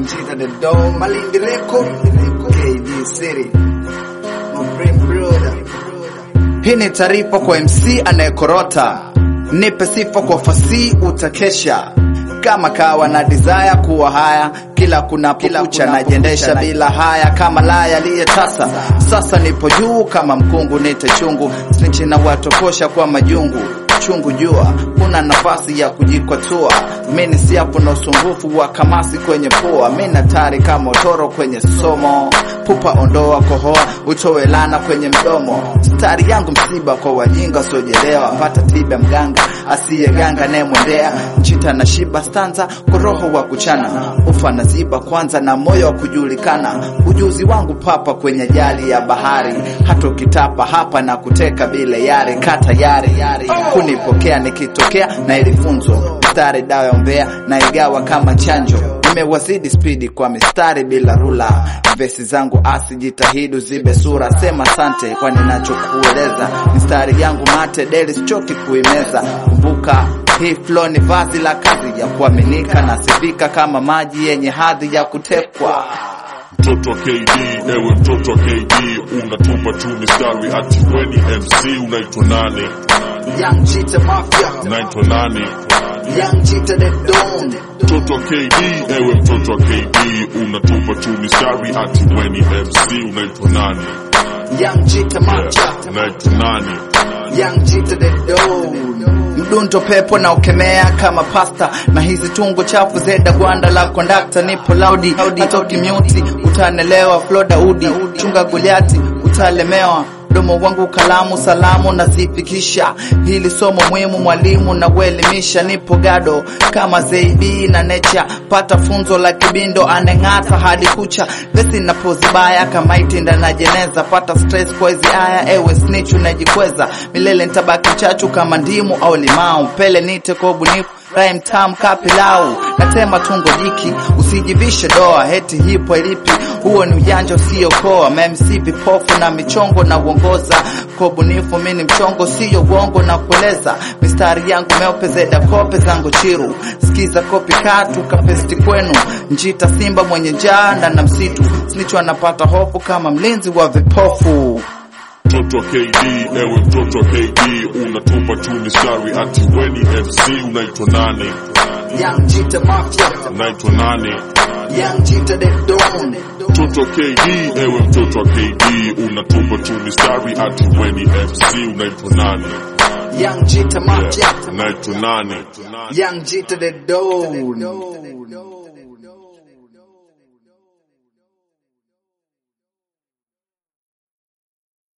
Jita the Dome, Malindi Record, KD City, my brain brother. Hii ni taarifa kwa MC anayekorota, nipe sifa kwa fasi utakesha kama kawa na desire kuwa haya kila kunapokucha najiendesha bila haya kama laya aliyetasa sasa nipo juu kama mkungu nite chungu snitchi na watokosha kwa majungu chungu jua kuna nafasi ya kujikwatua mini siapo na usumbufu wa kamasi kwenye pua mina tari kama utoro kwenye somo pupa ondoa kohoa utoe lana kwenye mdomo stari yangu msiba kwa wajinga usiojelewa pata tiba mganga asiyeganga nayemwendea nchita na shiba stanza kwa roho wa kuchana ufa na ziba kwanza na moyo wa kujulikana ujuzi wangu papa kwenye jali ya bahari hata ukitapa hapa na kuteka bila yari kata yari yari kunipokea nikitokea na ilifunzwa mstari dawa ya umbea na igawa kama chanjo nimewazidi spidi kwa mistari bila rula vesi zangu asi jitahidi zibe sura sema sante kwa ninachokueleza mistari yangu mate deli sichoki kuimeza kumbuka hii flow ni vazi la kazi ya kuaminika na sifika kama maji yenye hadhi ya kutekwa mtoto wa KD, ewe mtoto wa KD, unatupa tu mistari ati weni MC, unaitwa nani? Young Cheetah Mafia, Unaitwa nani? Young Cheetah the Don, Mtoto wa KD, ewe mtoto wa KD, unatupa tu mistari ati weni MC, unaitwa nani? Young Cheetah Mafia, Unaitwa nani? Young Cheetah the Don. Mdundo pepo na ukemea kama pasta na hizi tungo chafu zeda gwanda la kondakta nipo laudi hata ukimyuti utanelewa flo daudi chunga goliati utalemewa mdomo wangu kalamu salamu nazifikisha hili somo muhimu mwalimu na kuelimisha nipo gado kama zeibi na necha pata funzo la kibindo aneng'ata hadi kucha vesi napozibaya kama itinda na jeneza pata stress kwa hizi aya ewe snitch unajikweza milele ntabaki chachu kama ndimu au limau pele nite kwa ubunifu rhyme tam kapilau natema tungo jiki usijivishe doa heti hipo ilipi huo ni ujanja usiokoa mamc vipofu na michongo na uongoza kwa ubunifu mini mchongo siyo uongo na kueleza mistari yangu meupe zeda kope zangu chiru sikiza kopi katu kapesti kwenu njita simba mwenye njaa ndana msitu snicho anapata hofu kama mlinzi wa vipofu Mtoto wa KD, ewe mtoto wa KD, unatupa tu mistari ati weni MC, unaitwa nani? Young Cheetah Mafia, Unaitwa nani? Young Cheetah the Don. Mtoto wa KD, ewe mtoto wa KD, unatupa tu mistari ati weni MC, unaitwa nani? Young Cheetah Mafia, Unaitwa nani? Young Cheetah the Don.